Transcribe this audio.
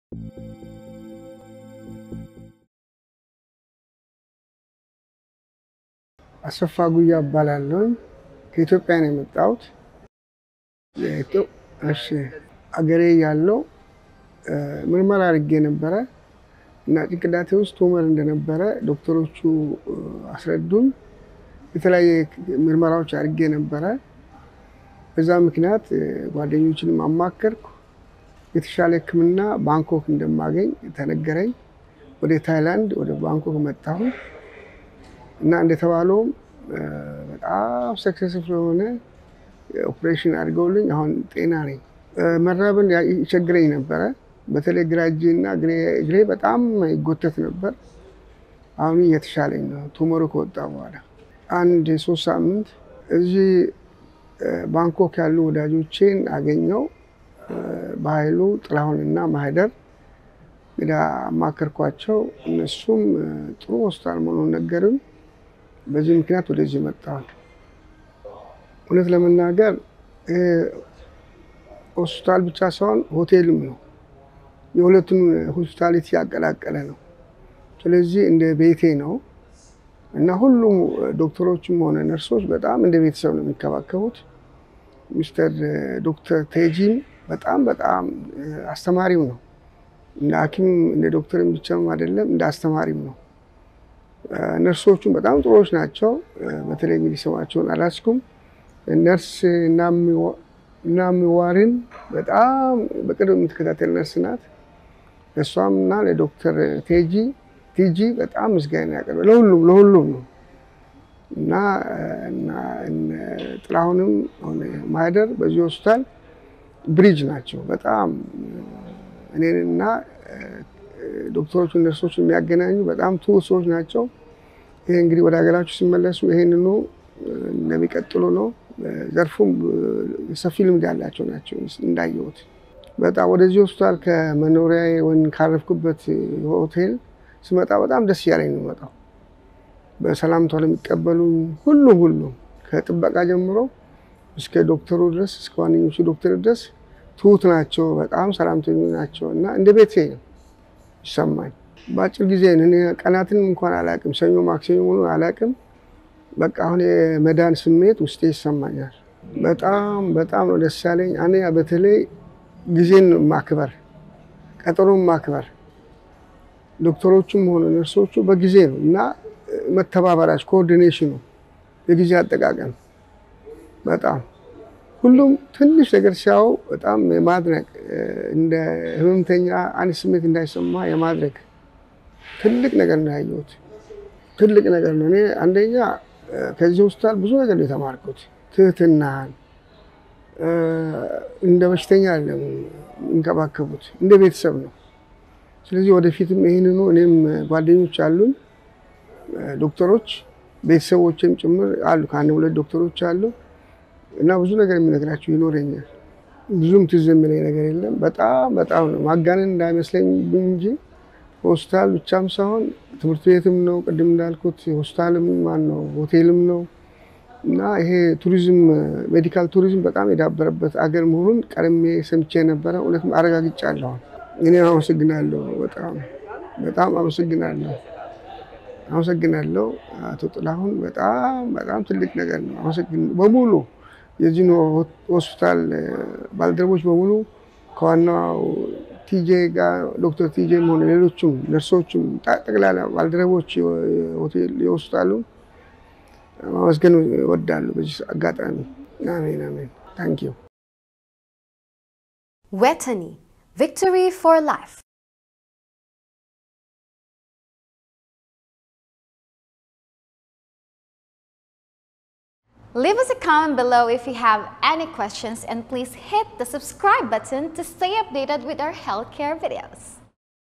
አሰፋ ጉያ እባላለሁ። ከኢትዮጵያ ነው የመጣሁት። እሺ አገሬ ያለው ምርመራ አድርጌ ነበረ እና ጭንቅላቴ ውስጥ ቱመር እንደነበረ ዶክተሮቹ አስረዱኝ። የተለያየ ምርመራዎች አድርጌ ነበረ። በዛ ምክንያት ጓደኞችንም አማከርኩ። የተሻለ ሕክምና ባንኮክ እንደማገኝ ተነገረኝ። ወደ ታይላንድ ወደ ባንኮክ መጣሁ እና እንደተባለውም በጣም ሰክሰስፉል የሆነ ኦፕሬሽን አድርገውልኝ አሁን ጤና ነኝ። መራብን ይቸግረኝ ነበረ። በተለይ ግራ እጄ እና እግሬ በጣም ይጎተት ነበር። አሁን እየተሻለኝ ነው ቱመሩ ከወጣ በኋላ አንድ ሶስት ሳምንት እዚህ ባንኮክ ያሉ ወዳጆቼን አገኘው። በኃይሉ ጥላሁንና ማህደር እንግዲህ አማከርኳቸው። እነሱም ጥሩ ሆስፒታል መሆኑን ነገሩኝ። በዚህ ምክንያት ወደዚህ መጣሁ። እውነት ለመናገር ሆስፒታል ብቻ ሳይሆን ሆቴልም ነው። የሁለቱን ሆስፒታሊቲ ያቀላቀለ ነው። ስለዚህ እንደ ቤቴ ነው እና ሁሉም ዶክተሮችም ሆነ ነርሶች በጣም እንደ ቤተሰብ ነው የሚከባከቡት። ሚስተር ዶክተር ቴጂም በጣም በጣም አስተማሪም ነው። እንደ ሐኪም እንደ ዶክተርም ብቻም አይደለም እንደ አስተማሪም ነው። ነርሶቹም በጣም ጥሩዎች ናቸው። በተለይ እንግዲህ ስማቸውን አላስኩም። ነርስ ናሚዋሪን በጣም በቅርብ የምትከታተል ነርስ ናት። እሷም እና ለዶክተር ቴጂ ቲጂ በጣም ምስጋና ያቀርባል። ለሁሉም ለሁሉም ነው እና ጥላሁንም ሆነ ማህደር በዚህ ሆስፒታል ብሪጅ ናቸው። በጣም እኔንና ዶክተሮቹ ነርሶች የሚያገናኙ በጣም ትሁት ሰዎች ናቸው። ይሄ እንግዲህ ወደ ሀገራችሁ ሲመለሱ ይሄንኑ እንደሚቀጥሉ ነው። ዘርፉም ሰፊ ልምድ ያላቸው ናቸው እንዳየሁት። በጣም ወደዚህ ሆስፒታል ከመኖሪያ ወይም ካረፍኩበት ሆቴል ስመጣ በጣም ደስ እያለኝ ነው የምመጣው። በሰላምታ ለሚቀበሉ ሁሉም ሁሉም ከጥበቃ ጀምሮ እስከ ዶክተሩ ድረስ እስከ ዋነኞቹ ዶክተር ድረስ ትሁት ናቸው። በጣም ሰላምተኞች ናቸው እና እንደ ቤቴ ነው ይሰማኝ። በአጭር ጊዜ እኔ ቀናትን እንኳን አላውቅም፣ ሰኞ ማክሰኞ ሙሉ አላውቅም። በቃ አሁን የመዳን ስሜት ውስጤ ይሰማኛል። በጣም በጣም ነው ደስ ያለኝ። አንደኛ በተለይ ጊዜን ማክበር፣ ቀጠሮን ማክበር ዶክተሮቹም ሆነ ነርሶቹ በጊዜ ነው እና መተባበራች ኮኦርዲኔሽኑ፣ የጊዜ አጠቃቀም በጣም ሁሉም ትንሽ ነገር ሲያው በጣም የማድረግ እንደ ህመምተኛ አንድ ስሜት እንዳይሰማ የማድረግ ትልቅ ነገር ነው ያየሁት። ትልቅ ነገር ነው። እኔ አንደኛ ከዚህ ሆስፒታል ብዙ ነገር ነው የተማርኩት። ትህትናን እንደ በሽተኛ አይደለም የሚንከባከቡት፣ እንደ ቤተሰብ ነው። ስለዚህ ወደፊትም ይህንኑ እኔም ጓደኞች አሉኝ ዶክተሮች፣ ቤተሰቦችም ጭምር አሉ። ከአንድ ሁለት ዶክተሮች አሉ እና ብዙ ነገር የሚነግራቸው ይኖረኛል። ብዙም ትዝ የሚለኝ ነገር የለም። በጣም በጣም ነው ማጋነን እንዳይመስለኝ እንጂ ሆስፒታል ብቻም ሳይሆን ትምህርት ቤትም ነው፣ ቅድም እንዳልኩት ሆስፒታልም ማን ነው ሆቴልም ነው እና ይሄ ቱሪዝም ሜዲካል ቱሪዝም በጣም የዳበረበት አገር መሆኑን ቀድሜ ሰምቼ ነበረ። እውነትም አረጋግጫለሁ። እኔ አመሰግናለሁ። በጣም በጣም አመሰግናለሁ። አመሰግናለሁ አቶ ጥላሁን። በጣም በጣም ትልቅ ነገር ነው። አመሰግን በሙሉ የዚህ ሆስፒታል ባልደረቦች በሙሉ ከዋናው ቲጄ ጋር ዶክተር ቲጄ ሆነ ሌሎችም ነርሶችም ጠቅላላ ባልደረቦች የሆስፒታሉ ማመስገን እወዳለሁ በዚህ አጋጣሚ። አሜን አሜን። ታንክ ዩ Wetany, victory for life. Leave us a comment below if you have any questions and please hit the subscribe button to stay updated with our healthcare videos.